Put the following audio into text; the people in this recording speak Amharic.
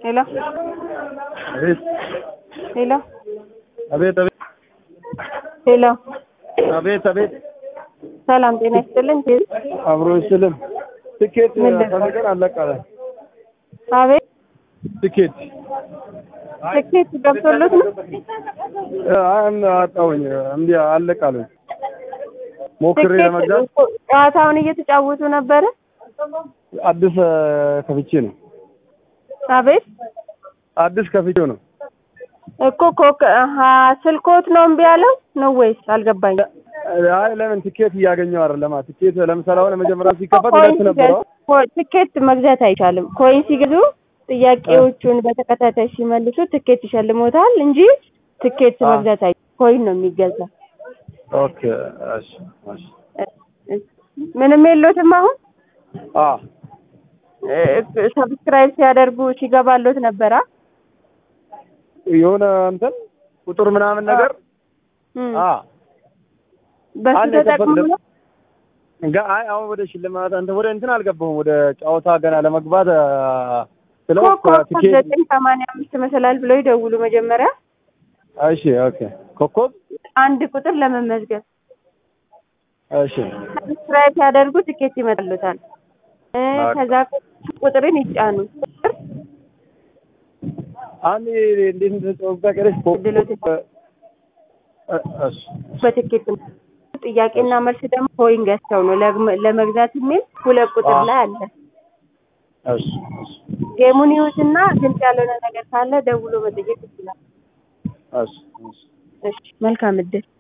ሄሎ አቤት ሄሎ አቤት አቤት ሄሎ አቤት አቤት ሰላም ጤና ይስጥልን። አብሮ ይስልም ትኬት ምን ልበል? ፈልገን አለቃለ አቤት ትኬት ትኬት ገብቶሎት ነው? አን አጣውኝ እንዲ አለቃለ ሞክሬ ትኬት ለመግዛት ጨዋታውን እየተጫወቱ ነበረ። አዲስ ከፍቼ ነው አቤት አዲስ ከፍቼ ነው እኮ ኮክ አሀ ስልኮት ነው እምቢ ያለው ነው ወይስ አልገባኝ። አይ ለምን ትኬት እያገኘው አይደለም ትኬት ለምሳሌ አሁን መጀመሪያ ሲከፈት ኮይን ሁለት ነበረው ሲገዙ ኮ- ትኬት መግዛት አይቻልም። ኮይን ሲገዙ ጥያቄዎቹን በተከታታይ ሲመልሱ ትኬት ይሸልሞታል እንጂ ትኬት አ። መግዛት አይ ኮይን ነው የሚገዛ። ኦኬ እሺ እሺ ምንም የሎትም አሁን አ ሰብስክራይብ ሲያደርጉ ሲገባሎት ነበራ የሆነ እንትን ቁጥር ምናምን ነገር አ በሱ አንድ ተጠቅሞ የከፈት- ነው እንጋ አይ አሁን ወደ ሽልማት እንትን ወደ እንትን አልገባሁም ወደ ጨዋታ ገና ለመግባት አ፣ ስለው ኮከብ ትኬት ዘጠኝ ሰማንያ አምስት መሰላል ብለው ይደውሉ መጀመሪያ እሺ ኦኬ ኮከብ አንድ ቁጥር ለመመዝገብ እሺ ሰብስክራይብ ሲያደርጉ ትኬት ይመጣሉታል። እ በቃ። ከዛ ቁጥርን ይጫኑ። ቁጥር አንድ እንዴት እንደተጫወታ ቀረሽ ድሎት እሺ በትኬት ነው። ጥያቄና መልስ ደግሞ ኮይን ገዝተው ነው ለግመ- ለመግዛት የሚል ሁለት ቁጥር አ። ላይ አለ። እሺ እሺ ጌሙን ይዩትና ግልጽ ያልሆነ ነገር ካለ ደውሎ መጠየቅ ይችላል። እሺ እሺ እሺ መልካም እድል።